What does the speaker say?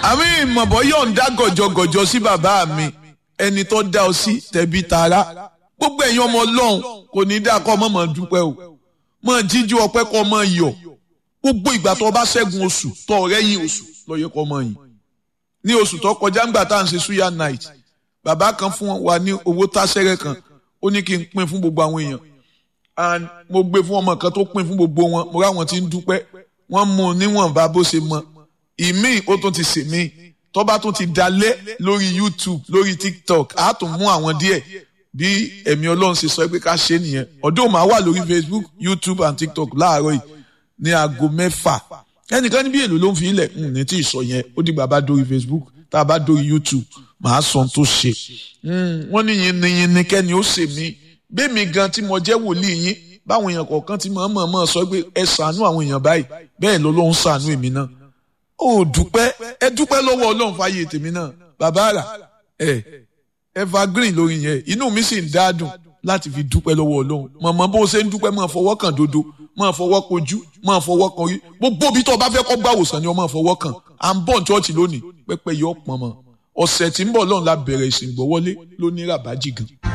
àmì ìmọ̀bọ̀ yóò ń dá gọ̀jọ̀gọ̀jọ̀ sí bàbá mi ẹni tó dá ọ sí tẹ̀bí tara gbogbo ẹ̀yin ọmọ ọlọ́run kò ní dá kọ́ mọ́ mọ́ dúpẹ́ o mọ́ jíjú ọpẹ́ kọ́ mọ́ yọ̀ gbogbo ìgbà tó bá ṣẹ́gun oṣù tó ọ̀rẹ́ yìí oṣù lọ́yẹ kọ́ mọ́ yìí ní oṣù tó kọjá ńgbà tá à ń ṣe suya night bàbá kan fún wa ní owó táṣẹ́rẹ́ kan ó ní kí n pín fún gbogbo àwọn èèyàn and mo gbé fún ọmọ kan tó pín fún gbogbo wọn mo ráwọn tí ń dúpẹ́ wọ́n mú un níwọ̀nba bó ṣe mọ ìmíì ó tún ti sè míì tó bá tún ti dalẹ̀ lórí YouTube lórí TikTok á tún mú àwọn díẹ̀ bí ẹ̀mí Ọlọ́run ṣe sọ pé ká ṣe nìyẹn ọdún máa wà lórí Facebook YouTube and TikTok láàárọ̀ yìí ní aago mẹ́fà ẹnìkan níbi èlò ló ń fi ilẹ̀ ní tí ì sọ yẹn ó dìgbà bá dórí Facebook tá a bá dórí YouTube màá sọ tó ṣe wọ́n ní yìnyín kẹ́ni ó ṣe mí bẹ́ẹ̀mi gan tí mo jẹ́ wòlíì yín báwọn èèyàn kọ̀ọ̀kan ti mọ̀ mọ̀ sọ pé ẹ ṣàánú àwọn èèyàn báyìí bẹ́ẹ̀ ló ló ń ṣàánú èmi náà ó dúpẹ́ ẹ dúpẹ́ lọ́wọ́ ọlọ́run fàyè tèmi náà bàbá rà ẹ evergreen lórí yẹn inú mi sì ń dádùn láti fi dúpẹ́ lọ́wọ́ ọlọ́run mọ̀mọ́ bó ṣe ń dúpẹ́ máa fọwọ́ kàn dodo máa fọwọ́ kojú máa fọwọ́ kan orí gbogbo bí tó o bá fẹ́ kọ́ gbà wòsàn ni o máa fọwọ́ kàn à ń bọ̀ ní chọ́ọ̀chì lónìí pẹ́pẹ́ yọ pọ̀n mọ́ ọ̀sẹ̀ tí ń bọ̀ lọ́run la bẹ̀rẹ̀ ìsìn gbọ́wọ́lé lóní ràbájì gan.